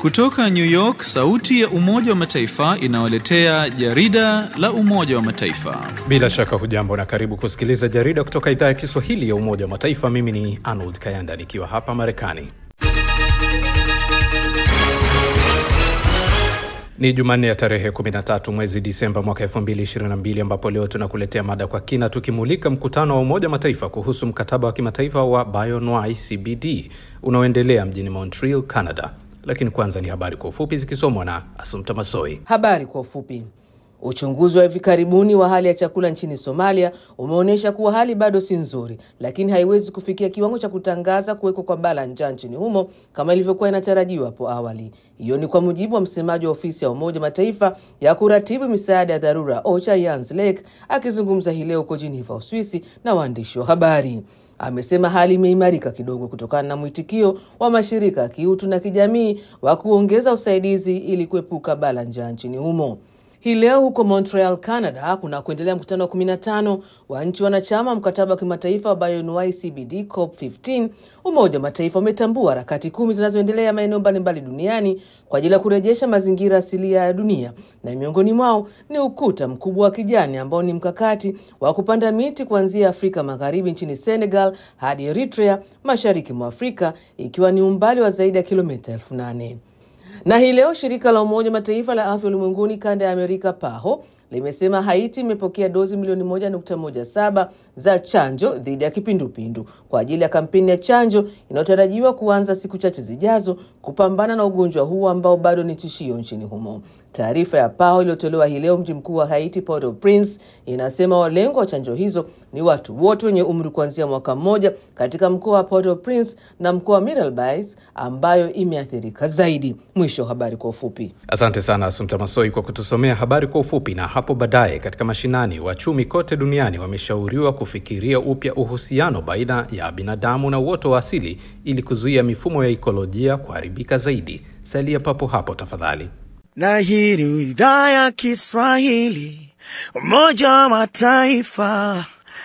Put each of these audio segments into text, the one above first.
Kutoka New York, sauti ya Umoja wa Mataifa inawaletea jarida la Umoja wa Mataifa. Bila shaka hujambo na karibu kusikiliza jarida kutoka idhaa ya Kiswahili ya Umoja wa Mataifa. Mimi ni Arnold Kayanda nikiwa hapa Marekani. Ni Jumanne ya tarehe 13 mwezi Disemba mwaka 2022 ambapo leo tunakuletea mada kwa kina tukimulika mkutano wa Umoja wa Mataifa kuhusu mkataba wa kimataifa wa Bioanuwai CBD unaoendelea mjini Montreal, Canada. Lakini kwanza ni habari kwa ufupi zikisomwa na Asumta Masoi. Habari kwa ufupi. Uchunguzi wa hivi karibuni wa hali ya chakula nchini Somalia umeonyesha kuwa hali bado si nzuri, lakini haiwezi kufikia kiwango cha kutangaza kuwekwa kwa baa la njaa nchini humo kama ilivyokuwa inatarajiwa hapo awali. Hiyo ni kwa mujibu wa msemaji wa ofisi ya Umoja Mataifa ya kuratibu misaada ya dharura OCHA Jens Lake akizungumza hii leo huko Geneva, Uswisi na waandishi wa habari. Amesema hali imeimarika kidogo kutokana na mwitikio wa mashirika ya kiutu na kijamii wa kuongeza usaidizi ili kuepuka baa la njaa nchini humo. Hii leo huko Montreal, Canada, kuna kuendelea mkutano wa 15 wa nchi wanachama mkataba wa kimataifa wa Bioanuwai CBD COP 15. Umoja wa Mataifa umetambua harakati kumi zinazoendelea maeneo mbalimbali duniani kwa ajili ya kurejesha mazingira asilia ya dunia, na miongoni mwao ni ukuta mkubwa wa kijani ambao ni mkakati wa kupanda miti kuanzia Afrika Magharibi nchini Senegal hadi Eritrea mashariki mwa Afrika, ikiwa ni umbali wa zaidi ya kilomita elfu nane na hii leo shirika la Umoja Mataifa la afya ulimwenguni kanda ya Amerika PAHO limesema Haiti imepokea dozi milioni 1.17 za chanjo dhidi ya kipindupindu kwa ajili ya kampeni ya chanjo inayotarajiwa kuanza siku chache zijazo kupambana na ugonjwa huu ambao bado ni tishio nchini humo. Taarifa ya PAHO iliyotolewa hii leo mji mkuu wa Haiti, Port-au-Prince, inasema walengwa wa chanjo hizo ni watu wote wenye umri kuanzia mwaka mmoja katika mkoa wa Port-au-Prince na mkoa wa Mirabelais ambayo imeathirika zaidi. Mwisho wa habari kwa ufupi. Asante sana Asumta Masoi kwa kutusomea habari kwa ufupi. Na hapo baadaye katika mashinani, wachumi kote duniani wameshauriwa kufikiria upya uhusiano baina ya binadamu na uoto wa asili ili kuzuia mifumo ya ikolojia kuharibika zaidi. Salia papo hapo tafadhali. Na hii ni idhaa ya Kiswahili, Umoja wa Mataifa,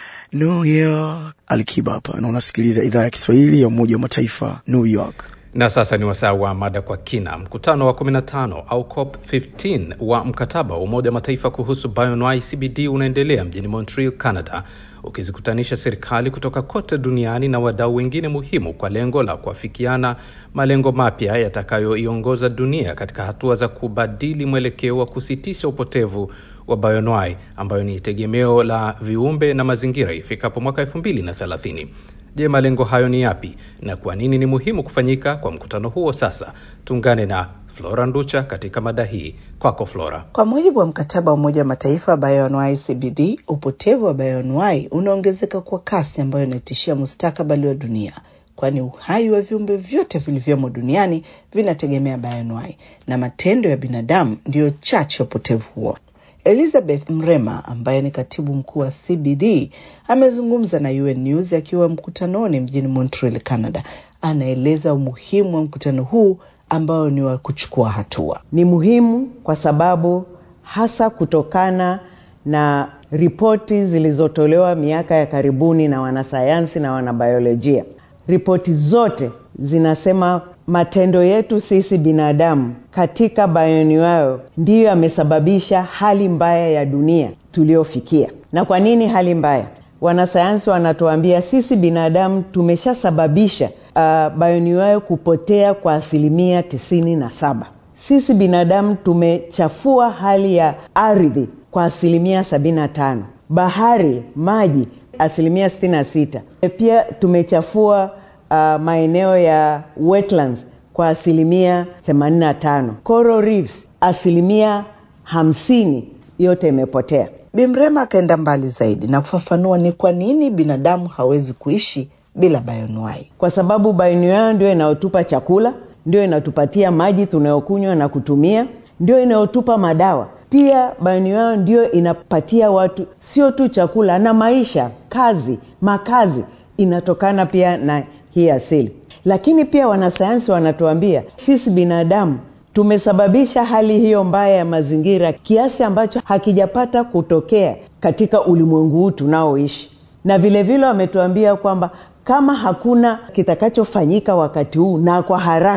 New York. Alikiba hapa na unasikiliza idhaa ya Kiswahili ya Umoja wa Mataifa, New York. Na sasa ni wasaa wa mada kwa kina. Mkutano wa 15 au COP 15 wa mkataba wa Umoja wa Mataifa kuhusu Bioanuwai CBD unaendelea mjini Montreal, Canada, ukizikutanisha serikali kutoka kote duniani na wadau wengine muhimu kwa lengo la kuafikiana malengo mapya yatakayoiongoza dunia katika hatua za kubadili mwelekeo wa kusitisha upotevu wa bioanuwai ambayo ni tegemeo la viumbe na mazingira ifikapo mwaka 2030. Je, malengo hayo ni yapi na kwa nini ni muhimu kufanyika kwa mkutano huo? Sasa tuungane na Flora Nducha katika mada hii. Kwako Flora. Kwa mujibu wa mkataba wa Umoja wa Mataifa wa bioanuwai CBD, upotevu wa bioanuwai unaongezeka kwa kasi ambayo inatishia mustakabali wa dunia, kwani uhai wa viumbe vyote vilivyomo duniani vinategemea bioanuwai na matendo ya binadamu ndiyo chachu ya upotevu huo. Elizabeth Mrema ambaye ni katibu mkuu wa CBD amezungumza na UN News akiwa mkutanoni mjini Montreal, Canada. Anaeleza umuhimu wa mkutano huu ambao ni wa kuchukua hatua. Ni muhimu kwa sababu hasa kutokana na ripoti zilizotolewa miaka ya karibuni na wanasayansi na wanabiolojia. Ripoti zote zinasema matendo yetu sisi binadamu katika bioanuwai ndiyo yamesababisha hali mbaya ya dunia tuliyofikia. Na kwa nini hali mbaya? Wanasayansi wanatuambia sisi binadamu tumeshasababisha uh, bioanuwai kupotea kwa asilimia tisini na saba. Sisi binadamu tumechafua hali ya ardhi kwa asilimia sabini na tano, bahari, maji asilimia sitini na sita. Pia tumechafua uh, maeneo ya wetlands kwa asilimia 85. Coral reefs asilimia hamsini yote imepotea. Bimrema akaenda mbali zaidi na kufafanua ni kwa nini binadamu hawezi kuishi bila bioanuwai. Kwa sababu bioanuwai ndio inayotupa chakula, ndio inatupatia maji tunayokunywa na kutumia, ndio inayotupa madawa. Pia bioanuwai ndio inapatia watu sio tu chakula na maisha, kazi, makazi inatokana pia na hii asili. Lakini pia wanasayansi wanatuambia sisi binadamu tumesababisha hali hiyo mbaya ya mazingira kiasi ambacho hakijapata kutokea katika ulimwengu huu tunaoishi, na vilevile wametuambia kwamba kama hakuna kitakachofanyika wakati huu na kwa haraka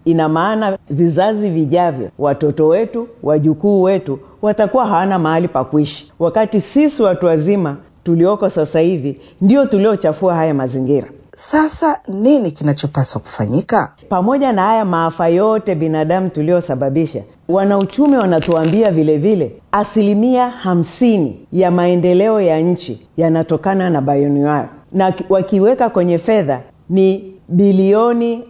ina maana vizazi vijavyo, watoto wetu, wajukuu wetu watakuwa hawana mahali pa kuishi, wakati sisi watu wazima tulioko sasa hivi ndio tuliochafua haya mazingira. Sasa nini kinachopaswa kufanyika? Pamoja na haya maafa yote binadamu tuliosababisha, wanauchumi wanatuambia vile vile asilimia hamsini ya maendeleo ya nchi yanatokana na bioanuwai, na wakiweka kwenye fedha ni bilioni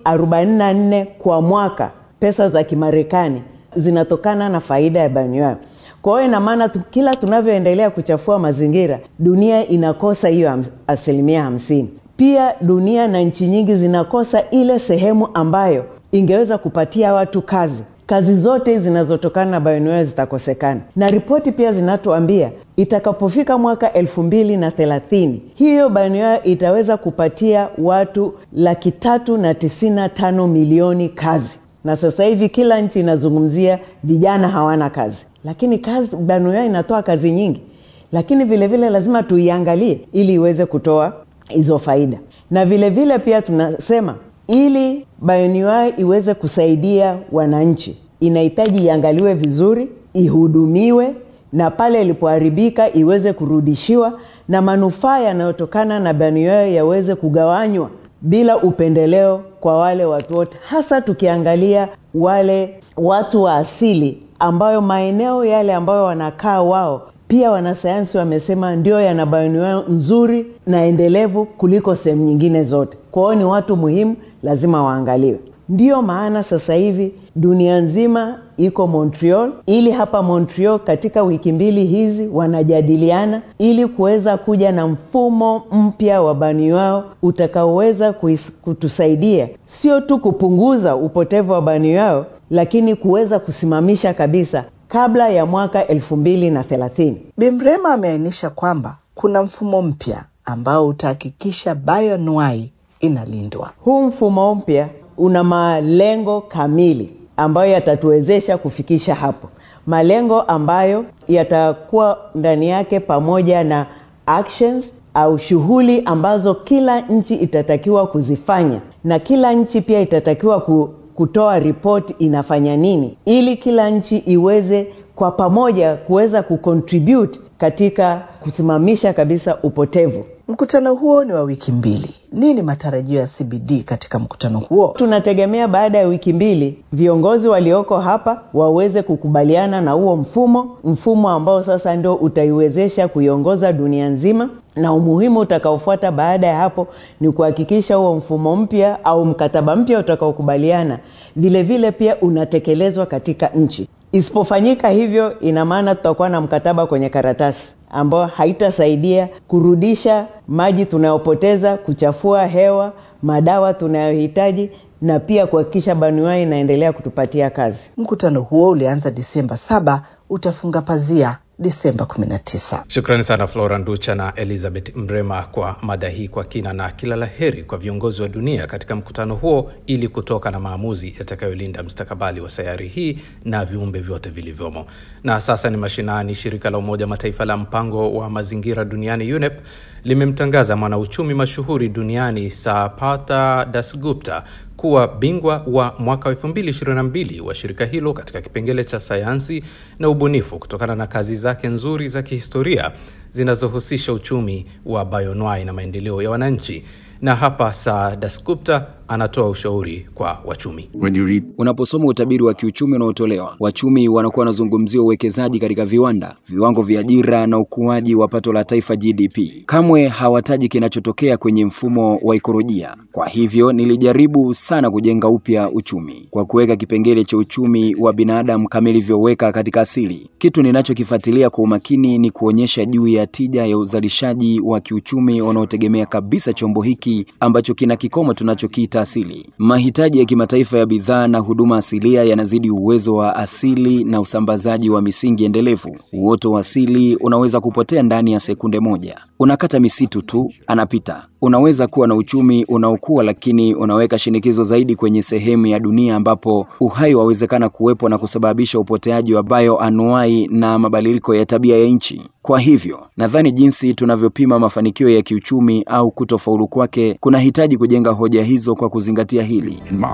44 kwa mwaka, pesa za Kimarekani zinatokana na faida ya bioanuwai. Kwa hiyo ina maana tu, kila tunavyoendelea kuchafua mazingira, dunia inakosa hiyo ham, asilimia hamsini. Pia dunia na nchi nyingi zinakosa ile sehemu ambayo ingeweza kupatia watu kazi. Kazi zote zinazotokana na bioanuwai zitakosekana, na ripoti pia zinatuambia itakapofika mwaka elfu mbili na thelathini hiyo bioanuwai itaweza kupatia watu laki tatu na tisini na tano milioni kazi, na sasa hivi kila nchi inazungumzia vijana hawana kazi, lakini kazi bioanuwai inatoa kazi nyingi, lakini vile vile lazima tuiangalie ili iweze kutoa hizo faida na vile vile pia tunasema ili bioanuwai iweze kusaidia wananchi inahitaji iangaliwe vizuri ihudumiwe na pale ilipoharibika iweze kurudishiwa na manufaa yanayotokana na bioanuwai yaweze kugawanywa bila upendeleo kwa wale watu wote hasa tukiangalia wale watu wa asili ambayo maeneo yale ambayo wanakaa wao pia wanasayansi wamesema ndio yana bioanuwai nzuri na endelevu kuliko sehemu nyingine zote. Kwa hiyo ni watu muhimu, lazima waangaliwe. Ndiyo maana sasa hivi dunia nzima iko Montreal, ili hapa Montreal katika wiki mbili hizi wanajadiliana ili kuweza kuja na mfumo mpya wa bioanuwai utakaoweza kutusaidia sio tu kupunguza upotevu wa bioanuwai, lakini kuweza kusimamisha kabisa kabla ya mwaka elfu mbili na thelathini. Bimrema ameainisha kwamba kuna mfumo mpya ambao utahakikisha bioanuwai inalindwa. Huu mfumo mpya una malengo kamili ambayo yatatuwezesha kufikisha hapo, malengo ambayo yatakuwa ndani yake pamoja na actions au shughuli ambazo kila nchi itatakiwa kuzifanya na kila nchi pia itatakiwa ku kutoa ripoti inafanya nini ili kila nchi iweze kwa pamoja kuweza kucontribute katika kusimamisha kabisa upotevu. Mkutano huo ni wa wiki mbili. Nini matarajio ya CBD katika mkutano huo? Tunategemea baada ya wiki mbili viongozi walioko hapa waweze kukubaliana na huo mfumo, mfumo ambao sasa ndio utaiwezesha kuiongoza dunia nzima, na umuhimu utakaofuata baada ya hapo ni kuhakikisha huo mfumo mpya au mkataba mpya utakaokubaliana vile vile pia unatekelezwa katika nchi. Isipofanyika hivyo, ina maana tutakuwa na mkataba kwenye karatasi ambayo haitasaidia kurudisha maji tunayopoteza, kuchafua hewa, madawa tunayohitaji na pia kuhakikisha bioanuwai inaendelea kutupatia kazi. Mkutano huo ulianza Disemba saba, utafunga pazia Disemba 19. Shukrani sana Flora Nducha na Elizabeth Mrema kwa mada hii kwa kina, na kila la heri kwa viongozi wa dunia katika mkutano huo ili kutoka na maamuzi yatakayolinda mstakabali wa sayari hii na viumbe vyote vilivyomo. Na sasa ni mashinani. Shirika la Umoja Mataifa la mpango wa mazingira duniani UNEP limemtangaza mwanauchumi mashuhuri duniani Sapata Dasgupta kuwa bingwa wa mwaka wa 2022 wa shirika hilo katika kipengele cha sayansi na ubunifu kutokana na kazi zake nzuri za kihistoria zinazohusisha uchumi wa bioanuwai na maendeleo ya wananchi. Na hapa Sa Dasgupta anatoa ushauri kwa wachumi. Unaposoma utabiri wa kiuchumi unaotolewa, wachumi wanakuwa wanazungumzia uwekezaji katika viwanda, viwango vya ajira na ukuaji wa pato la taifa GDP. Kamwe hawataji kinachotokea kwenye mfumo wa ikolojia. Kwa hivyo nilijaribu sana kujenga upya uchumi kwa kuweka kipengele cha uchumi wa binadamu kama ilivyoweka katika asili. Kitu ninachokifuatilia kwa umakini ni kuonyesha juu ya tija ya uzalishaji wa kiuchumi unaotegemea kabisa chombo hiki ambacho kina kikomo tunachokiita asili. Mahitaji ya kimataifa ya bidhaa na huduma asilia yanazidi uwezo wa asili na usambazaji wa misingi endelevu. Uoto wa asili unaweza kupotea ndani ya sekunde moja. Unakata misitu tu, anapita. Unaweza kuwa na uchumi unaokua, lakini unaweka shinikizo zaidi kwenye sehemu ya dunia ambapo uhai wawezekana kuwepo na kusababisha upoteaji wa bioanuwai na mabadiliko ya tabia ya nchi. Kwa hivyo nadhani jinsi tunavyopima mafanikio ya kiuchumi au kutofaulu kwake kunahitaji kujenga hoja hizo kwa kuzingatia hili.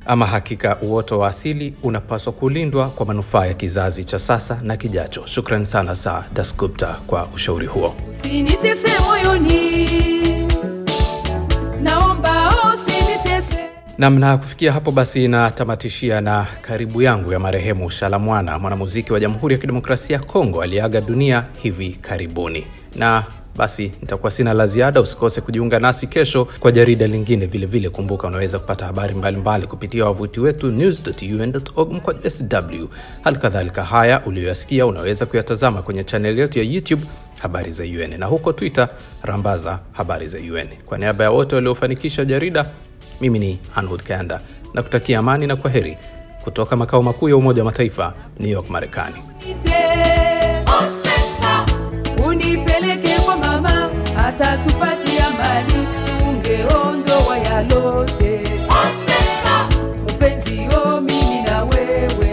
Ama hakika uoto wa asili unapaswa kulindwa kwa manufaa ya kizazi cha sasa na kijacho. Shukran sana Saa Dasgupta kwa ushauri huo. Usinitese moyoni, naomba usinitese. Nam, na kufikia hapo basi natamatishia na karibu yangu ya marehemu Shalamwana, mwanamuziki wa Jamhuri ya Kidemokrasia ya Kongo aliyeaga dunia hivi karibuni. Na basi nitakuwa sina la ziada. Usikose kujiunga nasi kesho kwa jarida lingine vilevile vile. Kumbuka unaweza kupata habari mbalimbali mbali kupitia wavuti wetu news.un.org mkwaju sw. Hali kadhalika haya uliyoyasikia unaweza kuyatazama kwenye chaneli yetu ya YouTube habari za UN na huko Twitter rambaza habari za UN. Kwa niaba ya wote waliofanikisha jarida, mimi ni Anhud Kanda na kutakia amani na kwa heri kutoka makao makuu ya Umoja wa Mataifa, New York, Marekani. Osesa, unipeleke kwa mama atatupatia mali tungeondoa yalote. Osesa, mpenzi yo mimi na wewe